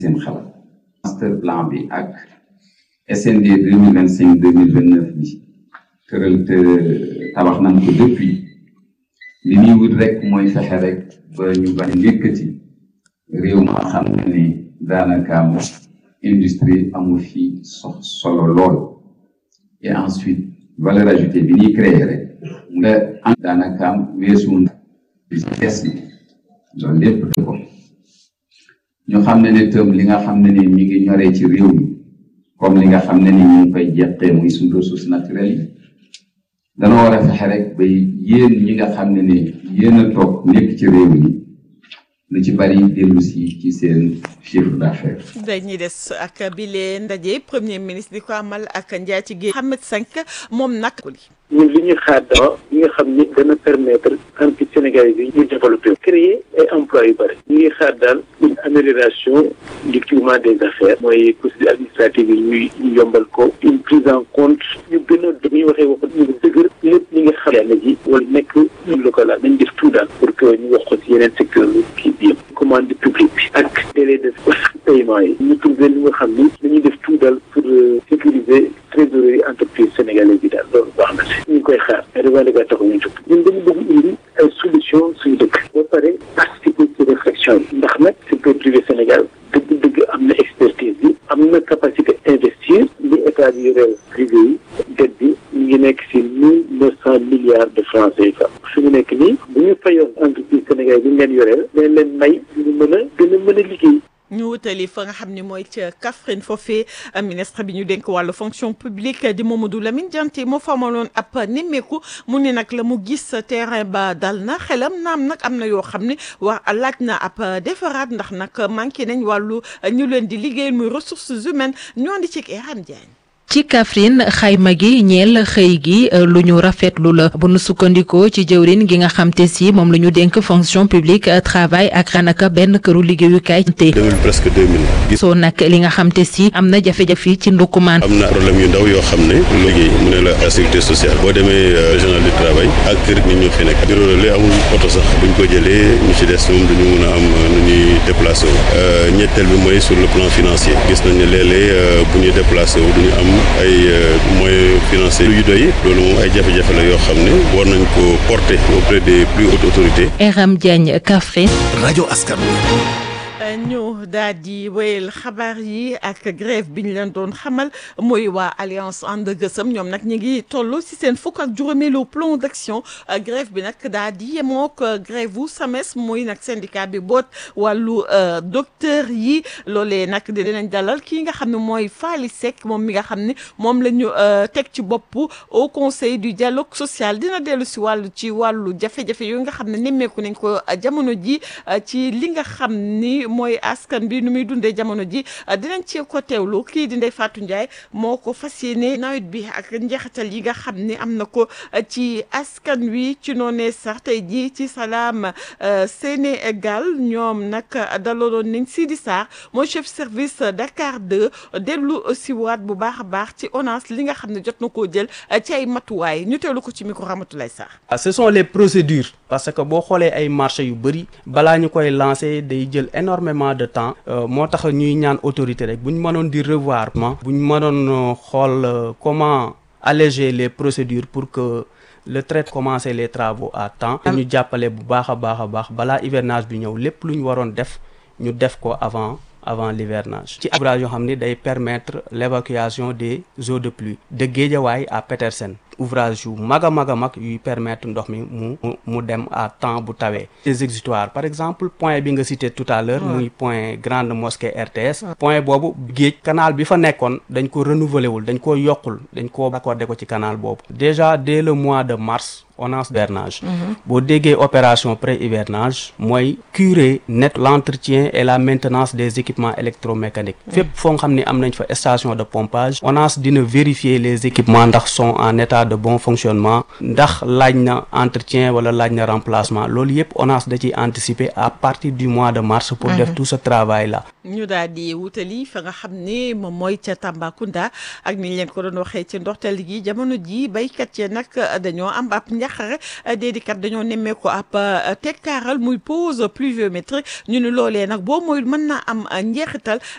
seen xalaat master plan bi ak SND deux mille vingt cinq deux mille vingt neuf bi tëral te tabax nañ ko depuis li ñuy wut rek mooy fexe rek ba ñu bañ yëkkati réew ma xam ne ni daanaka am industrie amul fi so solo lool et ensuite valeur ajoutée bi ñuy créer rek nga am daanaka am weesu bi des na loolu lépp da ko ñu xam ne ne tëm li nga xam ne ni mi ngi ñoree ci réew mi comme li nga xam ne ni ñu ngi koy jeqee muy suñu ressources naturelles yi dana war a fexe rek ba yéen ñi nga xam ne ni yéen a toog nekk ci réew mi lu ci bari dellu si ci seen chiffre d'affaires. dañuy des ak bile ndaje premier ministre di ko amal ak njaatige Mohamed Cinq moom nag. ñun li ñuy xaar dama li nga xam ni dana permettre entreprise sénégalaises yi ñu développer créer ay emplois yu bëri ñu ngi xaar daal une amélioration du climat des affaires mooy procédure administrative yi ñuy ñu yombal ko une prise en compte ñu gën a dañuy waxee wax ñu dëgër lépp li nga xam ne ji wala nekk ñu local la nañ def tout daal pour que ñu wax ko si yeneen secteur kii bi yëpp commande publique bi ak délai de paiement yi ñu trouvé li nga xam ni dañuy def tout daal pour sécuriser trésorerie entreprise sénégalaise yi daal loolu baax na si ñu ngi koy xaar mais revendiquer taxu ñu jóg ñun dañu bëgg indi ay solution suñu dëkk ba pare participer ci réflexion yi ndax nag secteur privé Sénégal dëgg-dëgg am na expertise bi am na capacité investir li état bi yoreel privé yi dette bi ñu ngi nekk si mille neuf cent milliards de francs CFA su ñu nekk nii bu ñu fayoon entreprise sénégalais bi ñu leen yoreel dañ leen may ñu mën a gën a mën a liggéey ñu wutali fa nga xam ne mooy ca Kaffrine foofee ministre bi ñu dénk wàllu fonction publique di Mamadou Lamine Dianté moo fa amaloon ab nemmeeku mu ne nag la mu gis terrain ba dal na xelam naam nag am na yoo xam ne wax laaj na ab defaraat ndax nag manqué nañ wàllu ñu leen di liggéey muy ressources humaines ñoo di ci Eram Diagne ci Kaffrine xayma gi ñeel xëy gi lu ñu rafetlu la bu nu sukkandikoo ci jëwrin gi nga xam te si moom la ñu dénk fonction publique travail ak ranaka benn këru liggéeyukaay te presque deux mille soo nag li nga xam te si am na jafe-jafe ci ndukkumaan am na problème yu ndaw yoo xam ne liggéey mu ne la sécurité sociale boo demee régional du travail ak kër nit ñu fi nekk bureau la amul oto sax buñ ko jëlee ñu ci des moom duñu mën a am nu ñuy déplacé wu ñetteel bi mooy sur le plan financier gis nañ ne léeg-léeg bu ñuy déplacé wu duñu am ay moyens financiers yu doy loolu moom ay jafe-jafe la yoo xam ne war nañ ko porter auprès des plus hautes autorités. Eram Diagne Kaffrine. rajo askan ñu daal di wéyal xabaar yi ak grève bi ñu leen doon xamal mooy waa alliance ànd gësëm ñoom nag ñu ngi toll si seen fukk ak juróomeelu plan d'action grève bi nag daal di yemook grève wu SAMES mooy nag syndicat bi boot wàllu docteur yi loolee nag dinañ dalal kii nga xam ne mooy Faly Seck moom mi nga xam ne moom la ñu teg ci bopp au conseil du dialogue social dina dellu si wàllu ci wàllu jafe-jafe yooyu nga xam ne nemmeeku nañ ko jamono ji ci li nga xam ni mooy askan bi nu muy dundee jamono ji dinañ ci ko teewlu kii di Ndeye Fatou Ndiaye moo ko fas yéene nawet bi ak njeexital yi nga xam ni am na ko ci askan wi ci noonee sax tey jii ci salaam Sénégal ñoom nag dalaloon nañ Sidi Sarr mooy chef service Dakar 2 dellu si waat bu baax a baax ci ONAS li nga xam ne jot na koo jël ci ay matuwaay ñu teewlu ko ci micro Ramatoulaye Sarr. ce sont les procédures parce que boo xoolee ay marché yu bëri balaa ñu koy lancer day jël énormément de temps moo tax ñuy ñaan autorité rek bu ñu mënoon di revoir ma bu ñu mënoon xool comment alléger les procédures pour que le trait commencer les travaux à temps ñu jàppale bu baax a baax a baax balaa hivernage bi ñëw lépp lu ñu waroon def ñu def ko avant avant l'hivernage ci ouvrage yoo xam ni day permettre l'évacuation des eaux de pluie de Guédiawaye à Petersen ouvrage yu mag a mag a mag yuy permettre ndox mi mu mu dem à temps bu tawee des exutoires par exemple point bi nga cité tout à l'heure muy point grande mosquée RTS point boobu géej canal bi fa nekkoon dañ ko renouveler wul dañ ko yokkul dañ ko accordé ko ci canal boobu déjà dès le mois de mars ONAS hivernage boo déggee opération pré-hivernage mooy curer net l'entretien et la maintenance des équipements électromécaniques fépp foo nga xam ne am nañ fa station de pompage ONAS dina vérifier les équipements ndax sont en état de bon fonctionnement ndax laaj na entretien wala laaj na remplacement loolu yëpp ONAS da ciy anticiper à partir du mois de mars pour def tout ce travail là ñu daal di wutali fa nga xam ne moom mooy ca Tambacounda ak ni leen ko doon waxee ci ndorteel gi jamono ji baykat yi nag dañoo am ab njaqare déedikat dañoo nemmeeku ab tekkaaral muy pause pluviométrique ñu ne loolee nag boo mooy mën naa am njeexital